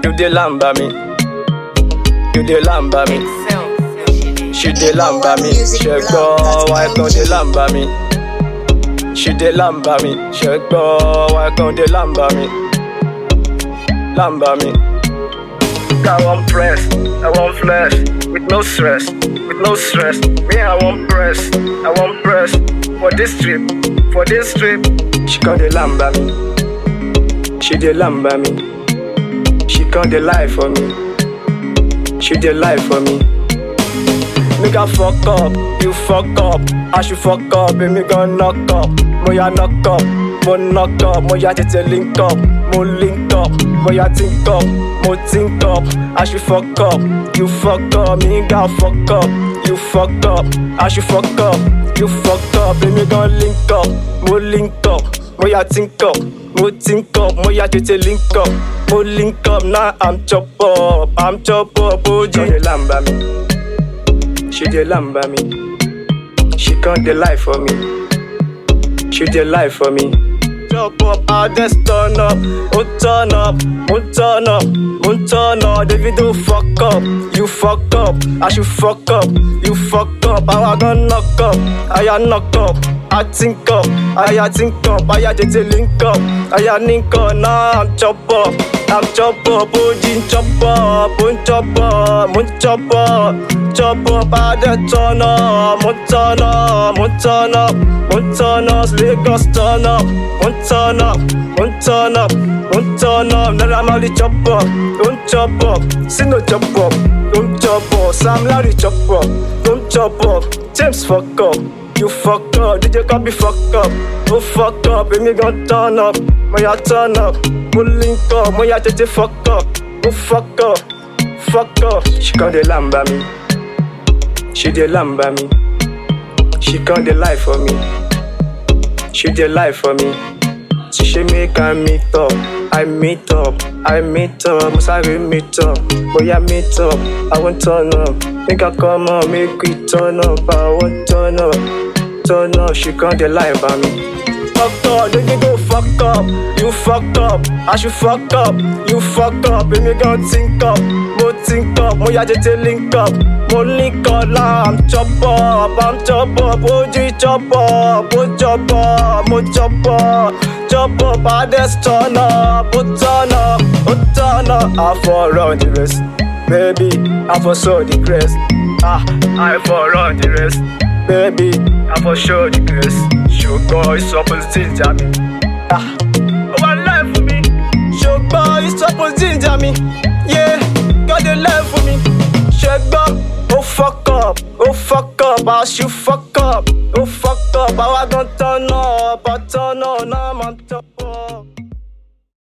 You dey lamba me. You dey lamba me. She dey lamba me. Ṣẹ̀gbọ́n why kan dey lamba me. She dey lamba me. Ṣẹ̀gbọ́n why kan dey lamba me. Lamba me. I want press, I want flesh, with no stress, with no stress. Me, I want press, I want press for this trip, for this trip. She can dey lamba me, she dey lamba me, she can dey lie for me, she dey lie for me. Make I fuck up, you fuck up, I should fuck up, and me gon' knock up, mo ya knock up, mo knock up, mo ya tètè link up, mo link up, mo ya think up, mo think up, I should fuck up, you fuck up, me gon' fuck up, you fuck up, I should fuck up, you fuck up, and me gon' link up, mo link up, mo ya think up, mo think up, mo ya tètè link up, mo link up, now I'm chop up, I'm chop up, oji. Don't lamba me. She dey lamba me. She can't dey lie for me. She dey lie for me. Chop up, I just turn up, oh turn up, oh turn up, oh turn up. Davido fuck up, you fuck up, I should fuck up, you fuck up. I gonna knock up, I ya knock up, I think up, I ya think up, I ya tètè link up, I ya link up. Now I'm chop up, I'm chop up, oh Jin chop up, oh chop up, oh chop up, chop up. I just turn up, oh turn up, oh turn up, oh turn up, Lagos turn up, oh turn up, oh turn up, oh turn up. Now I'm only chop up, don't chop up, see no chop up, don't chop up. Sam Larry chop up, don't chop up. James fuck up. You fuck up, DJ copy fuck up, oh fuck up, and me gon' turn up, mo ya turn up, mo link up, mo ya tètè fuck up, oh fuck up, fuck up. She can dey lamba me, she dey lamba me, she can dey lie for me, she dey lie for me. She say make I meet up, I meet up, I meet up, must I meet up, boy I meet up, I want turn up, make I come on, make we turn up, I want turn up, turn up, she can't dey lie about me. Fuck up, then you go fuck up, you fuck up, I should fuck up, you fuck up, and me gon' think up, mo think up, mo ya tètè link up, mo link up, now I'm chop up, I'm chop up, OG chop up, oh chop up, mo chop up, chop up, I just turn up, oh turn up, oh turn up, I for run the race, baby, I for show the grace, ah, I for run the race, baby, I for show the grace, ṣùgbọ́n ìsọpọ̀ ginger mi, ah, ó wà láì fún mi, ṣùgbọ́n ìsọpọ̀ ginger mi, yeah, God dey love for me, ṣùgbọ́n ó fuck up, ó fuck up, as you fuck up, ó fuck up, àwa gan turn up, I turn up.